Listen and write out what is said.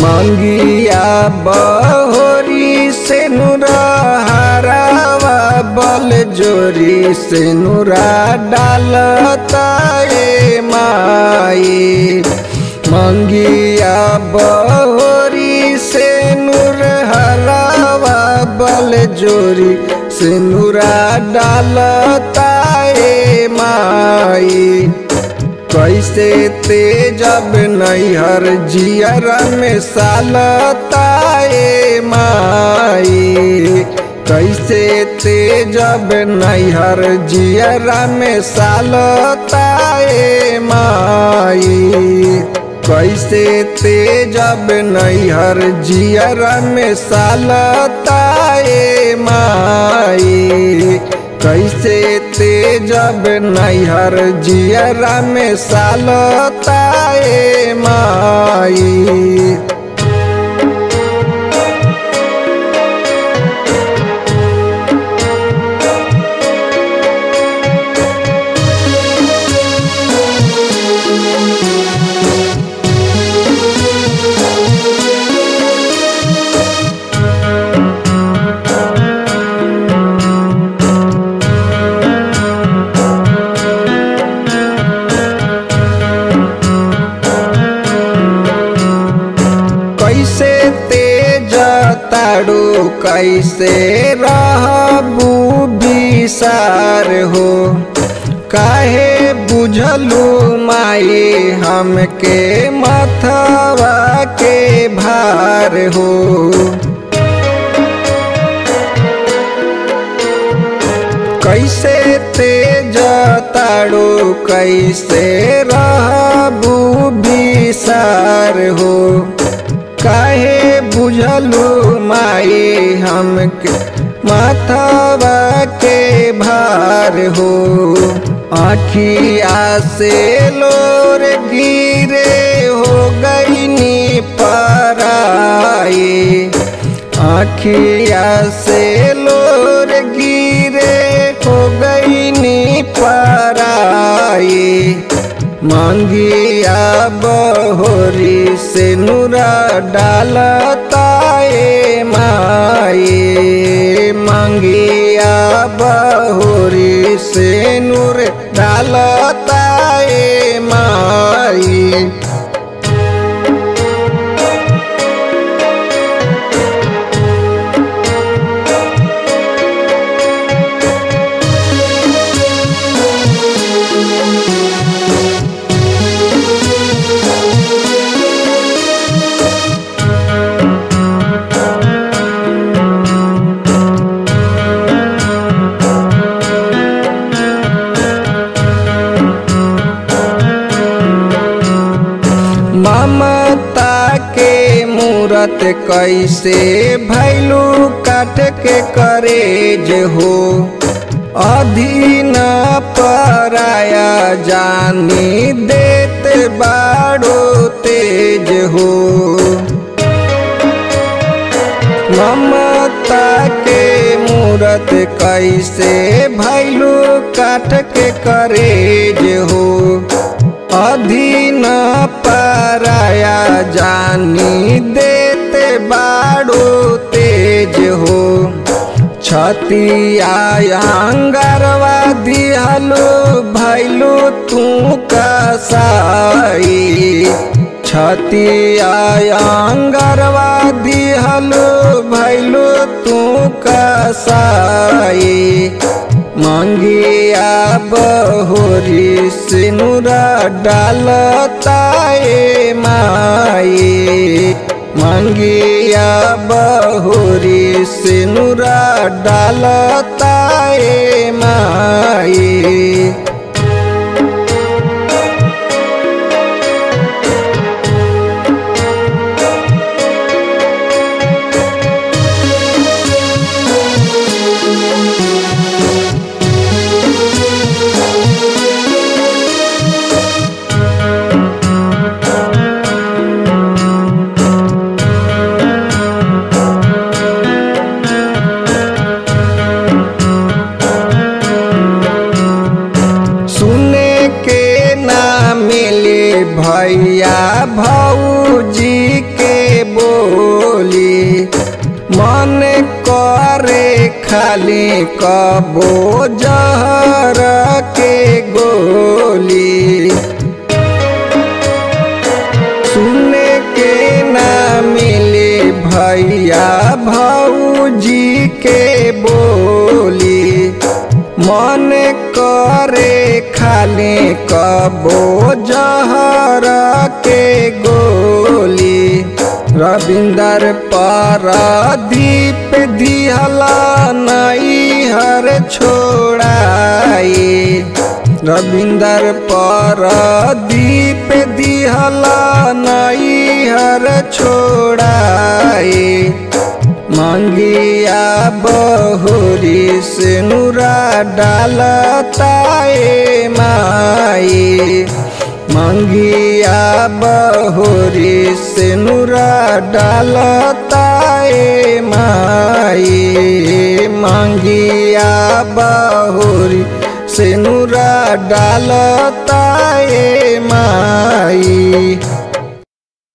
मंगिया बहोरी से नुरा हरावा बल जोरी से नुरा डालता ए माई मंगिया बहोरी से नूर हरावा बल जोरी से नुरा डालता ए माई कैसे तेजब नैहर जियर में सालताए माई कैसे तेजब नैहर जियर में सालताए माई कैसे तेजब नैहर जियर में सालताए माई कैसे तेजब नैहर जियरा में सालताए माई कैसे तेज ताड़ू कैसे रहबू बिसार हो काहे बुझलू माई हमके मथवा के भार हो कैसे तेज ताड़ू कैसे रहबू बिसार हो काहे बुझलू माई हमके माथवा के भार हो आखिया से लोर गिरे हो गईनी पराई आखिया से लोर गिरे हो गईनी पराई मांगिया बहोरी से नूरा डालताए माई मांगिया बहोरी से नूर डालताए माई ममता के मूरत कैसे भैलू काट के करेज हो अधीन पराया जानी देत बाड़ो तेज हो ममता के मूरत कैसे भैलू काट के करेज हो अधीन पराया जानी देते बाड़ो तेज हो छतिया अंगरवा दिहलो भैलू तू कसाई छतिया अंगरवा दिहलो भैलू तू कसाई मंगिया बहोरी सिनुरा डालताए माई मंगिया बहोरी सिनुरा डालताए माई खाली कबो जहर के गोली सुने के ना मिले भैया भौजी के बोली मन करे खाली कबो जहर के गोली रविंदर पारादीप दिहला नई हर छोड़ाई रविंदर पारादीप दिहला नई हर छोड़ाई मंगिया बहुरी से नूरा डालताए माई मंगिया बहुरी से नूरा डालताए माई मंगिया बहुरी से नूरा डालताए माई